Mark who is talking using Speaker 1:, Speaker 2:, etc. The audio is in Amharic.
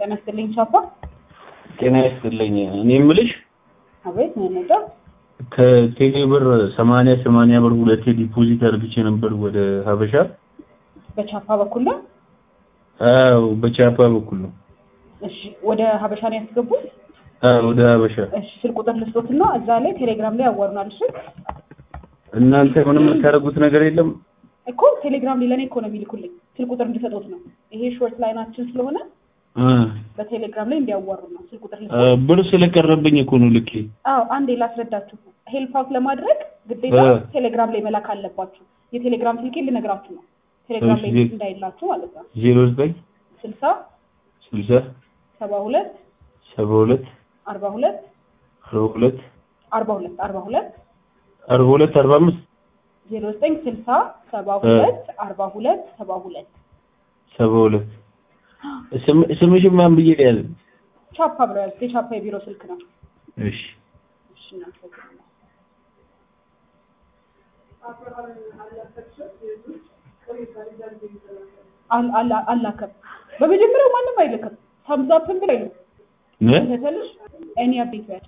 Speaker 1: ጤና ይስጥልኝ ቻፓ።
Speaker 2: ጤና ይስጥልኝ። እኔ የምልሽ
Speaker 1: አቤት ምን ነዳ?
Speaker 2: ከቴሌ ብር ሰማንያ ሰማንያ ብር ሁለቴ ዲፖዚት አድርግቼ ነበር ወደ ሀበሻ።
Speaker 1: በቻፓ በኩል ነው።
Speaker 2: አዎ በቻፓ በኩል ነው።
Speaker 1: እሺ ወደ ሀበሻ ነው ያስገቡት።
Speaker 2: አዎ ወደ ሀበሻ።
Speaker 1: እሺ ስልክ ቁጥር ልስጦትና እዛ ላይ ቴሌግራም ላይ ያዋሩናል። እሺ
Speaker 2: እናንተ ምንም የምታደርጉት ነገር የለም?
Speaker 1: እኮ ቴሌግራም ላይ ለእኔ እኮ ነው የሚልኩልኝ ስልክ ቁጥር እንዲሰጡት ነው። ይሄ ሾርት ላይናችን ስለሆነ
Speaker 2: እ
Speaker 1: በቴሌግራም ላይ እንዲያዋሩ ነው። ስልክ ቁጥር
Speaker 2: እ
Speaker 1: ልስጦት።
Speaker 2: ብር ስለቀረብኝ እኮ ነው ልኬ።
Speaker 1: አዎ አንዴ ላስረዳችሁ። ሄልፕ አውት ለማድረግ ግዴታ
Speaker 2: እ
Speaker 1: ቴሌግራም ላይ መላክ አለባችሁ። የቴሌግራም ስልኬን ልነግራችሁ ነው። ቴሌግራም ላይ
Speaker 2: እሺ።
Speaker 1: እንዳይላችሁ ማለት ነው።
Speaker 2: ዜሮ ዘጠኝ
Speaker 1: ስልሳ
Speaker 2: ስልሳ
Speaker 1: ሰባ ሁለት
Speaker 2: ሰባ ሁለት
Speaker 1: አርባ ሁለት
Speaker 2: አርባ ሁለት
Speaker 1: አርባ ሁለት አርባ ሁለት
Speaker 2: አርባ ሁለት አርባ አምስት
Speaker 1: ዜሮ ዘጠኝ ስልሳ ሰባ ሁለት አርባ ሁለት ሰባ ሁለት
Speaker 2: ሰባ ሁለት ስም- ስምሽን ማን ብዬ ያለ?
Speaker 1: ቻፓ ብለው ያዙት። የቻፓ የቢሮ ስልክ ነው።
Speaker 2: እሺ
Speaker 1: እሺ እናመሰግናለን። አል- አል- አላከም በመጀመሪያው ማንም አይልክም። ሳምዛፕን ብለው አይልም
Speaker 2: ነ
Speaker 1: ተሰልሽ እኔ አቤት ያቸው